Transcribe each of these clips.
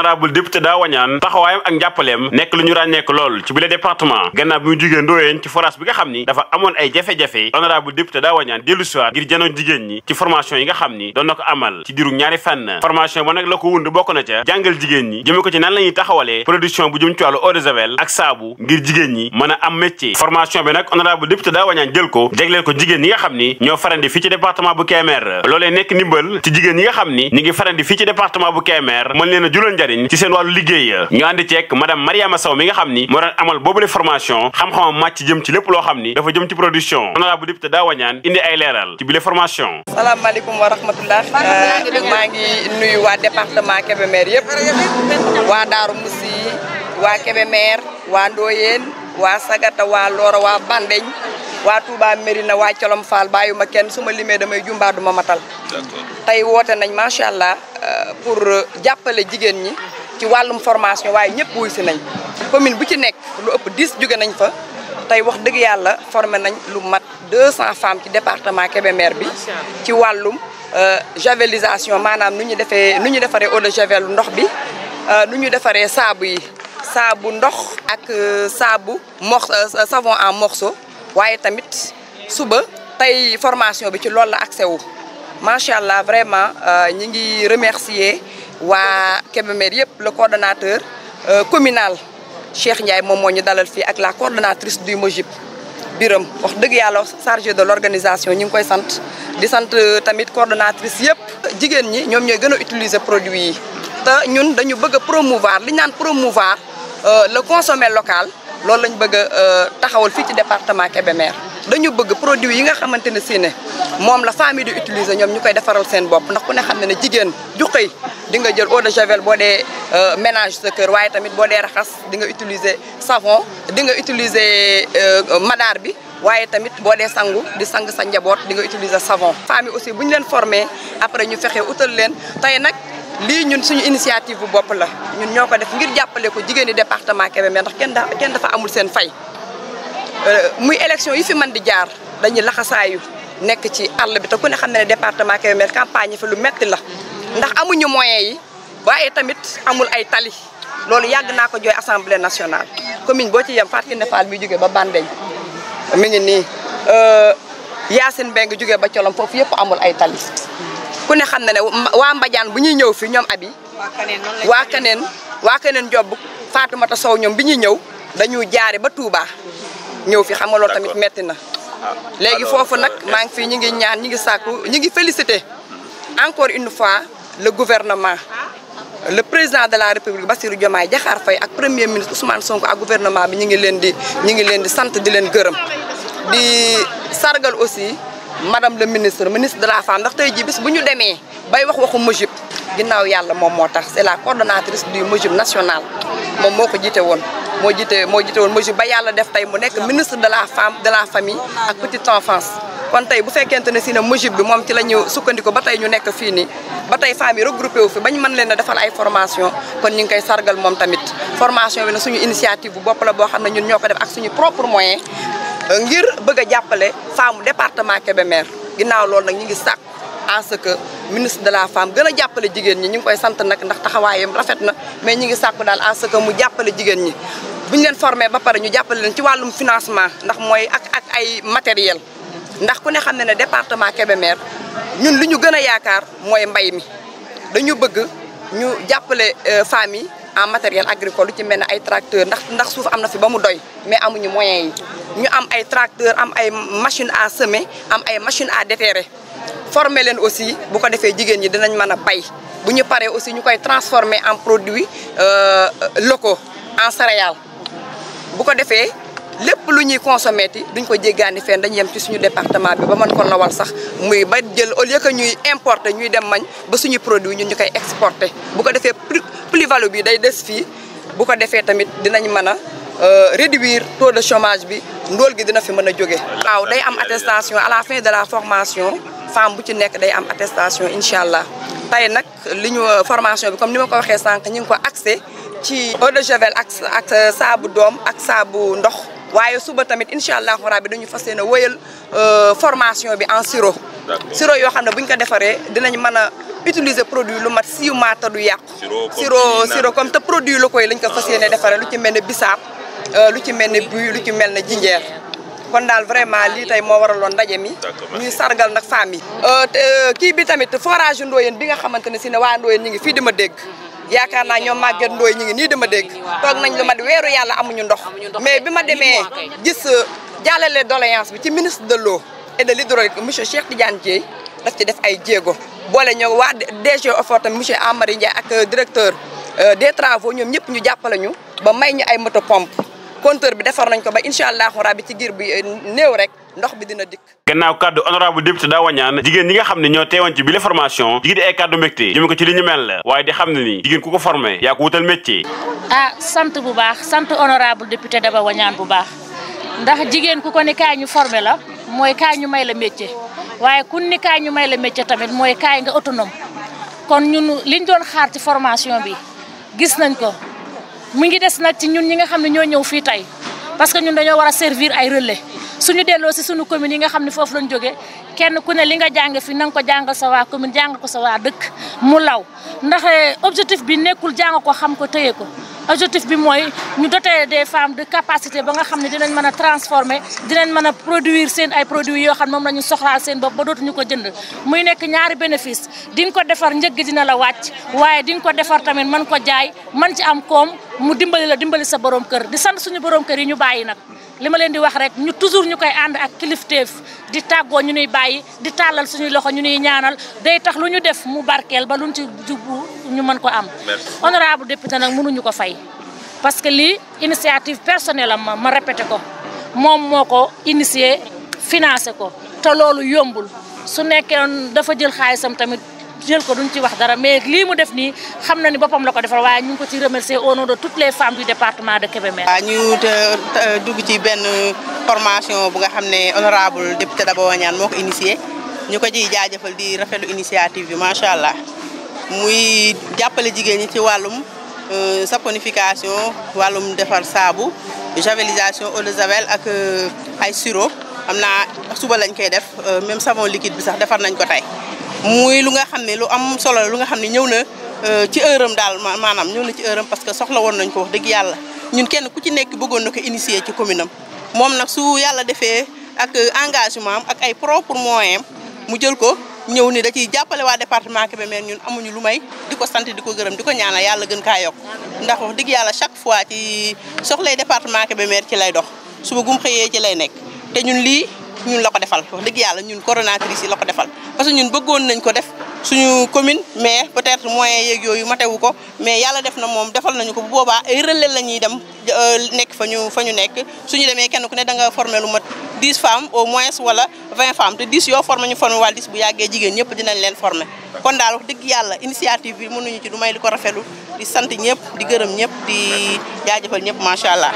honorable député daa wañaan taxawaayam ak njàppaleem nekk lu ñu ràññeek lool ci bile département gannaaw bi mu jugee Ndoyeen ci forage bi nga xam ni dafa amoon ay jafe-jafe honorable député daa wañaan dellu siwaat ngir janoon jigéen ñi ci formation yi nga xam ni doon na ko amal ci diiru ñaari fànn formation ba nag la ko wund bokk na ca jàngal jigéen ñi jëme ko ci nan la ñuy taxawalee production bu jëm ci wàllu eau de javel ak saabu ngir jigéen ñi mën a am métier formation bi nag honorable député daa wañaan jël ko jagleel ko jigéen ñi nga xam ni ñoo farandi fii ci département bu Kébémer loolee nekk ndimbal ci jigéen ñi nga xam ni ñi ngi farandi fii ci département bu Kébémer mën leen a jural njariñ ci seen wàllu liggéey ñu àndi ceek madame Mariama Sow mi nga xam ni moo doon amal boobule formation xam-xamam màcc jëm ci lépp loo xam ni dafa jëm ci production honorable député daa wañaan indi ay leeral ci bile formation salaamaaleykum wa rahmatullah maa ngi nuyu waa département Kébémer yëpp waa Daaru Musi waa Kébémer waa Ndoyeen waa Sagata waa Loora waa Bandeñ waa Touba Mérina waa Colom Fall bàyyuma kenn su ma limee damay jumbaa duma matal tey woote nañ macha allah pour jàppale jigéen ñi ci wàllum formation waaye ñëpp wuy si nañ commune bu ci nekk lu ëpp 10 jóge nañ fa tey wax dëgg yàlla formé nañ lu mat 200 femmes ci département Kébémer bi ci wàllum javelisation maanaam nu ñu defee nu ñu defaree eau de javel ndox bi nu ñu defaree saabu yi saabu ndox ak saabu mor savon en morceau waaye tamit suba tey formation bi ci loolu la accès wu macha allah vraiment ñi ngi remercier waa Kébémer yëpp le coordonnateur communal Cheikh Ndiaye moom moo ñu dalal fii ak la coordonnatrice du MOJIP Biram wax dëgg yàlla chargé de l'organisation ñu ngi koy sant di sant tamit coordonnatrice yëpp jigéen ñi ñoom ñooy gën a utiliser produit yi te ñun dañu bëgg a promouvoir li ñu naan promouvoir le consommer local loolu lañ bëgg a taxawal fii ci département Kébémer dañu bëgg produit yi nga xamante ne si ne moom la famille di utiliser ñoom ñu koy defaral seen bopp ndax ku ne xam ne ne jigéen ju xëy di nga jël eau de javel boo dee ménage sa kër waaye tamit boo dee raxas di nga utiliser savon di nga utiliser madaar bi waaye tamit boo dee sangu di sang sa njaboot di nga utiliser savon famille aussi bu ñu leen formé après ñu fexe utal leen tey nag lii ñun suñu initiative bu bopp la ñun ñoo ko def ngir jàppale ko jigéen ñi département Kébémer ndax kenn da kenn dafa amul seen fay muy élection yi fi mën di jaar dañuy laxasaayu nekk ci àll bi te ku ne xam ne ne département Kébémer campagne yi fi lu metti la ndax amuñu moyens yi waaye tamit amul ay tali loolu yàgg naa ko jooy assemblée nationale commune boo ci yem Fatou Kiné Fall bi jógee ba Bandeñ mi ngi nii Yacine Mbengue jógee ba Colom foofu yëpp amul ay tali ku ne xam ne ne waa Mbadiane bu ñuy ñëw fi ñoom abi waa Kaneen waa Kaneen Job Fatoumata Sow ñoom bi ñuy ñëw dañu jaare ba Touba ñëw fi xam nga loolu tamit metti na léegi foofu nag maa ngi fii ñu ngi ñaan ñu ngi sàkku ñu ngi félicité encore une fois le gouvernement le président de la république Bassirou Diomaye Diakhar Faye ak premier ministre Ousmane Sonko ak gouvernement bi ñu ngi leen di ñu ngi leen di sant di leen gërëm di sargal aussi madame le ministre ministre de la femme ndax tey jii bis bu ñu demee bay wax waxu MOJIP ginnaaw yàlla moom moo tax c'est la coordonnatrice du MOJIP national moom moo ko jiite woon moo jiite moo jiite woon MOJIP ba yàlla def tey mu nekk ministre de la femme de la famille ak petite enfance kon tey bu fekkente ne si ne MOJIP bi moom ci la ñu sukkandiku ba tey ñu nekk fii nii ba tey femmes yi regroupé wu fi bañ mën leen a defal ay formation kon ñu ngi koy sargal moom tamit formation bi nag suñu initiative bu bopp la boo xam ne ñun ñoo ko def ak suñu propre moyen ngir bëgg a jàppale femme département Kébémer ginnaaw loolu nag ñu ngi sàkk en ce que ministre de la femme gën a jàppale jigéen ñi ñu ngi koy sant nag ndax taxawaayam rafet na mais ñu ngi sàkku daal en ce que mu jàppale jigéen ñi bu ñu leen formé ba pare ñu jàppale leen ci wàllum financement ndax mooy ak ak ay matériel ndax ku ne xam ne ne département Kébémer ñun li ñu gën a yaakaar mooy mbay mi dañu bëgg ñu jàppale femmes yi en matériel agricole lu ci mel ne ay tracteur ndax ndax suuf am na fi ba mu doy mais amuñu moyens yi ñu am ay tracteur am ay machine à semer am ay machine à déterrer former leen aussi bu ko defee jigéen ñi dinañ mën a bay bu ñu paree aussi ñu koy transformer en produits locaux en céréales bu ko defee lépp lu ñuy consommer ti duñ ko jéggaani fenn dañuy yem ci suñu département bi ba mën ko lawal sax muy ba jël au lieu que ñuy importer ñuy dem mañ ba suñu produit ñun ñu koy exporter bu ko defee plus value bi day des fii bu ko defee tamit dinañ mën a réduire taux de chômage bi ndóol gi dina fi mën a jóge waaw day am attestation à la fin de la formation femme bu ci nekk day am attestation incha allah tey nag li ñu formation bi comme ni ma ko waxee sànq ñu ngi ko accès ci eau de javel ak ak saabu doom ak saabu ndox waaye suba tamit incha allahu rabbi dañu fas yéene wëyal formation bi en sirop sirop yoo xam ne bu ñu ko defaree dinañ mën a utiliser produit lu mat 6 mois te du yàqu. Sirop comme sirop ni sirop comme te produit la koy lañ ko fas yéene defaree lu ci mel ne bisaab lu ci mel ne buy lu ci mel ne jinjeer kon daal vraiment lii tey moo waraloon ndaje mi. D'accord, merci. ñuy sargal nag femmes yi. te kii bi tamit forage Ndoyeen bi nga xamante ne si ne waa Ndoyeen ñu ngi fii di ma dégg. yaakaar naa ñoom Maguette Ndoye ñu ngi nii dama dégg toog nañ lu mat weeru yàlla amuñu ndox mais bi ma demee gis jàllale doléance bi ci ministre de l'eau et de l'hydraulique monsieur Cheikh Tidiane Dièye daf ci def ay jéego boole ñoo waa DG OFOR tamit monsieur Amary Ndiaye ak directeur des travaux ñoom ñëpp ñu jàppale ñu ba may ñu ay moto pompe compteur bi defar nañ ko ba incha allahu rabbi ci giir bi néew rek ndox bi dina dikk gannaaw kàddu honorable député daa wañaan jigéen ñi nga xam ne ñoo teewoon ci bile formation jigéen di ay kàddu mbégte jëme ko ci li ñu mel la waaye di xam ne ni jigéen ku ko formé yaa ko wutal métier ah sant bu baax sant honorable député Daba Wañaan bu baax ndax jigéen ku ko ni kaay ñu formé la mooy kaay ñu may la métier waaye kun ni kaay ñu may la métier tamit mooy kaay nga autonome kon ñun liñ doon xaar ci formation bi gis nañ ko mu ngi des nag ci ñun ñi nga xam ne ñoo ñëw fii tey parce que ñun dañoo war a servir ay relais suñu delloo si suñu commune yi nga xam ne foofu lañ jógee kenn ku ne li nga jàng fi na nga ko jàngal sa waa commune jàng ko sa waa dëkk mu law ndax objectif bi nekkul jàng ko xam ko téye ko objectif bi mooy ñu doter des femmes de capacité ba nga xam ne dinañ mën a transformer dinañ mën a produire seen ay produits yoo xam ne moom la ñu soxlaal seen bopp ba dootuñu ko jënd muy nekk ñaari bénéfice di nga ko defar njëg gi dina la wàcc waaye di nga ko defar tamit mën ko jaay mën ci am koom mu dimbali la dimbali sa borom kër di sant suñu borom kër yi ñu bàyyi nag li ma leen di wax rek ñu toujours ñu koy ànd ak kilifteef di tàggoo ñu nuy bàyyi di tàllal suñuy loxo ñu nuy ñaanal day tax lu ñu def mu barkeel ba luñ ci jubbu ñu mën ko am honorable député nag mënuñu ko fay parce que lii initiative personnelle am ma ma répété ko moom moo ko initié financé ko te loolu yombul su nekkee dafa jël xaalisam tamit jël ko duñ ci wax dara mais lii mu def nii xam na ni boppam la ko defal waaye ñu ngi ko ci remercier au nom de toutes les femmes du département de Kébémer. waaw ñu dugg ci benn formation bu nga xam ne honorable député Daba Wañaan moo ko initié ñu ko ciy jaajëfal di rafetlu initiative bi macha allah muy jàppale jigéen ñi ci wàllum saponification wàllum defar saabu javelisation eau de javel ak ay sirop xam naa suba lañ koy def même savon liquide bi sax defar nañ ko tey. muy lu nga xam ne lu am solo la lu nga xam ne ñëw na ci heure am daal maanaam ñëw na ci heure am parce que soxla woon nañ ko wax dëgg yàlla ñun kenn ku ci nekk bëggoon na ko initier ci commune am moom nag su yàlla defee ak engagement am ak ay propre moyen mu jël ko ñëw ni da ciy jàppale waa département Kébémer ñun amuñu lu may di ko sant di ko gërëm di ko ñaanal yàlla gën kaa yokk ndax wax dëgg yàlla chaque fois ci soxlay département Kébémer ci lay dox suba gum xëyee ci lay nekk te ñun lii ñun la ko defal wax dëgg yàlla ñun coordonnatrice yi la ko defal parce que ñun bëggoon nañ ko def suñu commune mais peut-être moyens yeeg yooyu matewu ko mais yàlla def na moom defal nañu ko bu boobaa ay relais la ñuy dem nekk fa ñu fa ñu nekk suñu demee kenn ku ne da nga formé lu mat 10 femmes au moins wala 20 femmes te 10 yoo formé ñu formé wala 10 bu yàggee jigéen ñëpp dinañ leen formé kon daal wax dëgg yàlla initiative bi mënuñu ci du may di ko rafetlu di sant ñëpp di gërëm ñëpp di jaajëfal ñëpp macha allah.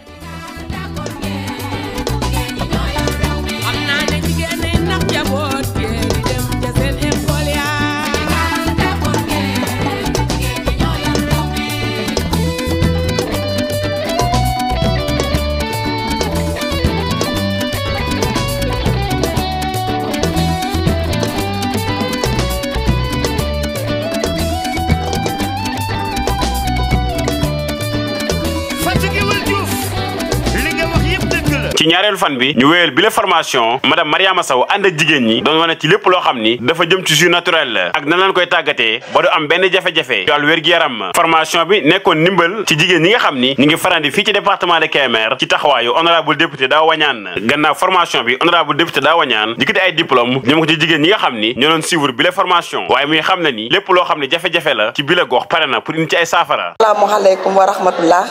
ci ñaareelu fan bi ñu wéyal bi la formation madame Mariama Sow ànd ak jigéen ñi doon wane ci lépp loo xam ni dafa jëm ci jus naturel ak nan lañ koy tàggatee ba du am benn jafe-jafe ci wàllu wér-gu-yaram formation bi nekkoon ndimbal ci jigéen ñi nga xam ni ñu ngi farandi fii ci département de Kébémer ci taxawaayu honorable député daa wañaan gannaaw formation bi honorable député daa wañaan dikkati ay diplôme ñoom ko ci jigéen ñi nga xam ni ñoo doon suivre bi la formation waaye muy xam ne ni lépp loo xam ne jafe-jafe la ci bi la gox pare na pour indi ci ay saafara asalaamaaleykum wa rahmatullah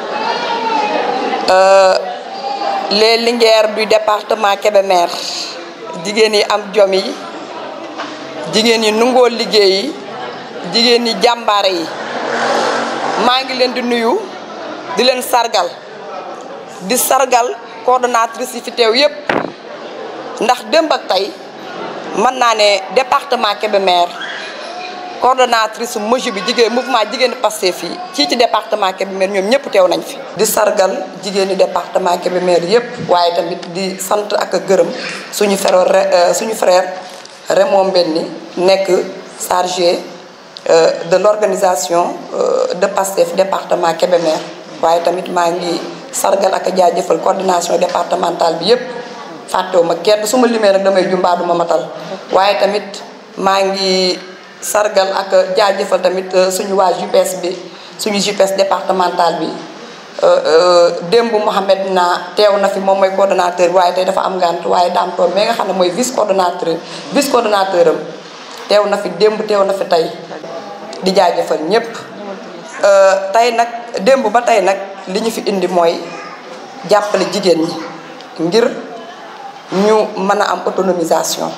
les Linguères du département Kébémer jigéen yi am jom yi jigéen yi nungoo liggéey yi jigéen yi jàmbaare yi maa ngi leen di nuyu di leen sargal di sargal coordonnatrice yi fi teew yépp ndax démb ak tey mën naa ne département Kébémer coordonnatrice moju bi jigéen mouvement jigéen Pastef fii ci ci département Kébémer ñoom ñëpp teew nañ fi di sargal jigéeni département Kébémer yëpp waaye tamit di sant ak a gërëm suñu frère suñu frère Raymond Mbenni nekk chargé de l'organisation de PASTEF département Kébémer waaye tamit maa ngi sargal ak jaajëfal coordination départementale bi yépp fàttewuma kenn su ma limee nag damay jumbaa duma matal waaye tamit maa ngi sargal ak jaajëfal tamit suñu waa JPS bi suñu JPS départemental bi démb Mouhamed naa teew na fi moom mooy coordonnateur bi waaye tey dafa am ngànt waaye daam toor mais nga xam ne mooy vice coordonnateur vice coordonnateur am teew na fi démb teew na fi tey di jaajëfal ñépp tey nag démb ba tey nag li ñu fi indi mooy jàppale jigéen ñi ngir ñu mën a am autonomisation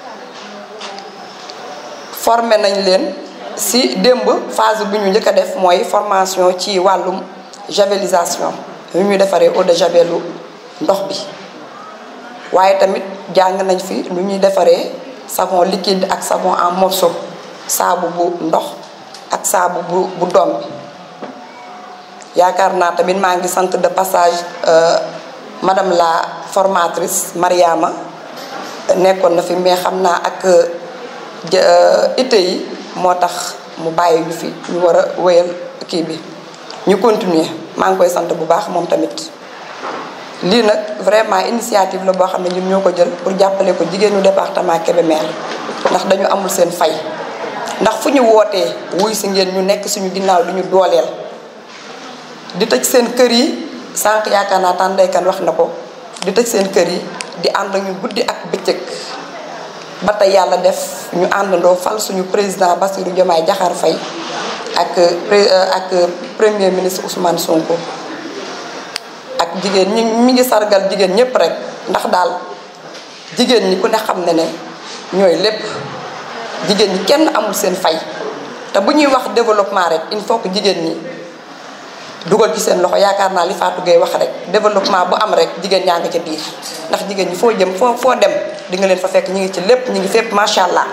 formé nañ leen si démb phase bi ñu njëkk a def mooy formation ci wàllum javelisation yu ñu defaree eau de javelu ndox bi waaye tamit jàng nañ fi lu ñuy defaree savon liquide ak savon en morceau saabu bu ndox ak saabu bu bu doom bi yaakaar naa tamit maa ngi sant de passage madame la formatrice Mariama nekkoon na fi mais xam naa ak ité yi moo tax mu bàyyi ñu fi ñu war a wéyal kii bi ñu continuer maa ngi koy sant bu baax moom tamit lii nag vraiment initiative la boo xam ne ñun ñoo ko jël pour jàppale ko jigéenu département Kébémer ndax dañu amul seen fay ndax fu ñu wootee wuy si ngeen ñu nekk suñu ginnaaw du ñu dooleel di tëj seen kër yi sànq yaakaar naa tàndaykan wax na ko di tëj seen kër yi di ànd ñu guddi ak bëccëg ba tey yàlla def ñu àndandoo fal suñu président Bassirou Diomaye Diakhar Faye ak ak premier ministre Ousmane Sonko ak jigéen ñi mi ngi sargal jigéen ñépp rek ndax daal jigéen ñi ku ne xam ne ne ñooy lépp jigéen ñi kenn amul seen fay te bu ñuy wax développement rek il faut que jigéen ñi dugal ci seen loxo yaakaar naa li Fatou Gueye wax rek développement bu am rek jigéen ñaa nga ca biir ndax jigéen ñi foo jëm foo foo dem di nga leen fa fekk ñu ngi ci lépp ñu ngi fépp macha allah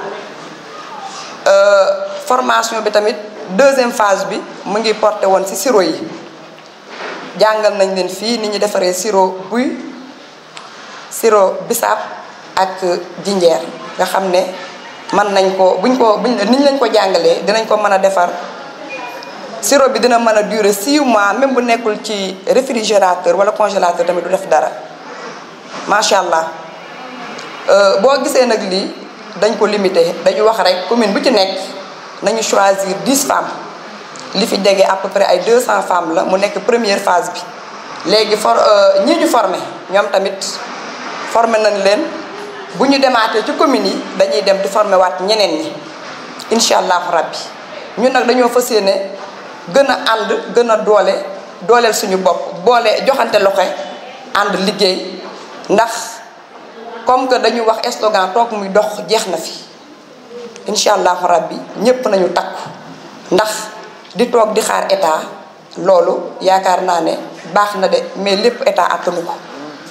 formation bi tamit deuxième phase bi mu ngi porté woon ci sirop yi jàngal nañ leen fii ni ñu defaree sirop buy sirop bisaab ak jinjeer nga xam ne mën nañ ko buñ ko buñ niñ lañ ko jàngalee dinañ ko mën a defar sirop bi dina mën a durer 6 mois même bu nekkul ci réfrigérateur wala congélateur tamit du def dara macha allah boo gisee nag lii dañ ko limité dañu wax rek commune bu ci nekk nañu choisir 10 femmes li fi jege à peu près ay 200 femmes la mu nekk première phase bi léegi for ñi ñu formé ñoom tamit formé nañ leen bu ñu demaatee ci communes yi dañuy dem di formé waat ñeneen ñi incha allahu rabbi ñun nag dañoo fas yéene gën a ànd gën a doole dooleel suñu bopp boole joxante loxo ànd liggéey ndax comme que dañu wax slogan toog muy dox jeex na fi incha allahu rabbi ñépp nañu takku ndax di toog di xaar état loolu yaakaar naa ne baax na de mais lépp état attanu ko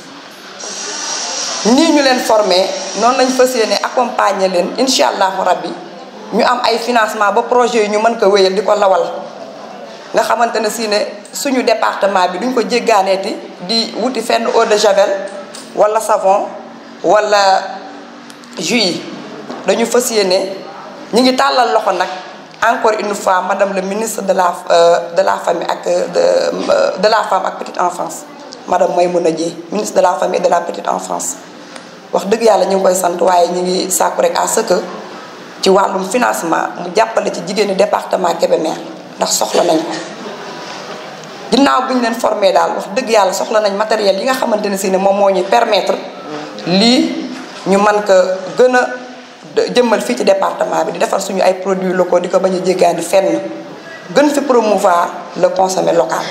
nii ñu leen formé noonu lañ fas yéene accompagner leen incha allahu rabbi ñu am ay financement ba projet yi ñu mën ko wéyal di ko lawal nga xamante ne si ne suñu département bi duñ ko jéggaaneeti di wuti fenn eau de javel wala savon wala jus yi dañu fas yéene ñu ngi tàllal loxo nag encore une fois madame le ministre de la de la famille ak de de la femme ak petite enfance madame Maymouna Dièye ministre de la famille et de la petite enfance wax dëgg yàlla ñu ngi koy sant waaye ñu ngi sàkku rek à ce que ci wàllum financement mu jàppale ci jigéeni département Kébémer ndax soxla nañ ko ginnaaw bu ñu leen formé daal wax dëgg yàlla soxla nañ matériel yi nga xamante ne si ne moom moo ñuy permettre lii ñu mën ko gën a jëmmal fii ci département bi di defar suñu ay produits locaux di ko bañ a jéggaani fenn gën fi promouvoir le consommé local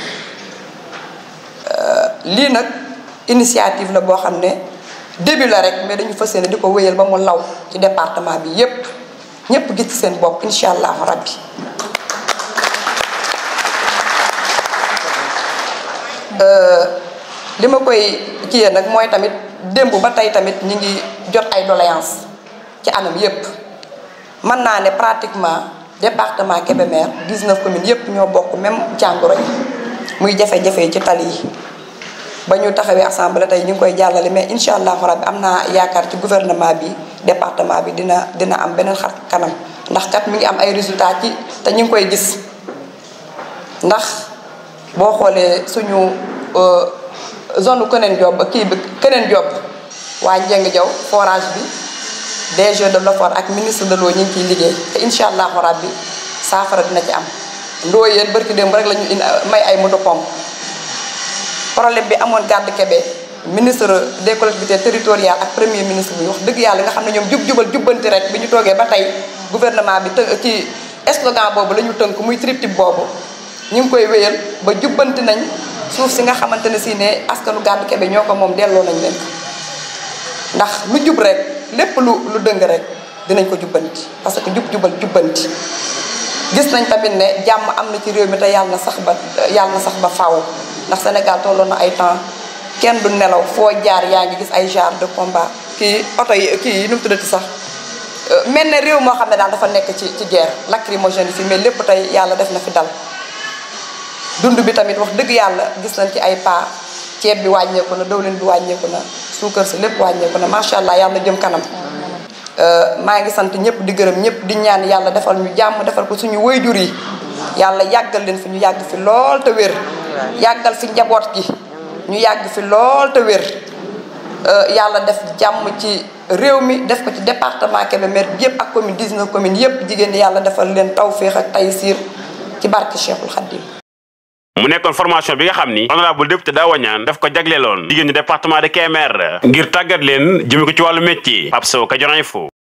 lii nag initiative la boo xam ne début la rek mais dañu fas yéene di ko wéyal ba mu law ci département bi yépp ñépp gis ci seen bopp incha allahu rabbi li ma koy kiyee nag mooy tamit démb ba tey tamit ñi ngi jot ay doléance ci anam yépp mën naa ne pratiquement département Kébémer 19 communes yépp ñoo bokk même jàngoro yi muy jafe-jafe ci tali yi ba ñu taxawee assemblée tey ñu ngi koy jàllale mais incha allahu rabbi am naa yaakaar ci gouvernement bi département bi dina dina am beneen xar kanam ndax kat mi ngi am ay résultats ci te ñu ngi koy gis ndax boo xoolee suñu zone Keneen Diop kii bi Keneen Diop waa Njeng Jaw forage bi DG de l'OFOR ak ministre de l'eau ñu ngi ciy liggéey te incha allahu rabbi saafara dina ci am ndooyeen barki démb rek la ñu in may ay moto pompe problème bi amoon gàdd kebe ministre des collectivités territoriales ak premier ministre bi wax dëgg yàlla nga xam ne ñoom jub jubal jubbanti rek bi ñu toogee ba tey gouvernement bi të ci slogan boobu la ñu tënk muy triptyque boobu ñu ngi koy wéyal ba jubbanti nañ suuf si nga xamante ne si ne askanu gàdd kebe ñoo ko moom delloo nañ leen ko ndax lu jub rek lépp lu lu dëng rek dinañ ko jubbanti parce que jub jubal jubbanti gis nañ tamit ne jàmm am na ci réew mi te yàlla na sax ba yàlla na sax ba faaw ndax Sénégal tolloon na ay temps kenn du nelaw foo jaar yaa ngi gis ay genre de combat kii oto yi kii yi nu mu tuddati sax mel ne réew moo xam ne daal dafa nekk ci ci guerre lacrymogène yi fi mais lépp tey yàlla def na fi dal dund bi tamit wax dëgg yàlla gis nañ ci ay pas ceeb bi wàññeeku na dawlin bi wàññeeku na suukar si lépp wàññeeku na macha allah yàlla jëm kanam maa ngi sant ñëpp di gërëm ñëpp di ñaan yàlla defal ñu jàmm defal ko suñu waajur yi yàlla yàggal leen fi ñu yàgg fi lool te wér yàggal fi njaboot gi ñu yàgg fi lool te wér yàlla def jàmm ci réew mi def ko ci département Kébémer bi yëpp ak commune 19 communes yëpp jigéen ñi yàlla defal leen tawféex ak taysiir ci barke Cheikhul Khadim mu nekkoon formation bi nga xam ni honorable député Daouda Niane daf ko jagleeloon jigéen ñi département de Kébémer ngir tàggat leen jëme ko ci wàllu métier Pape Sow Kadior Info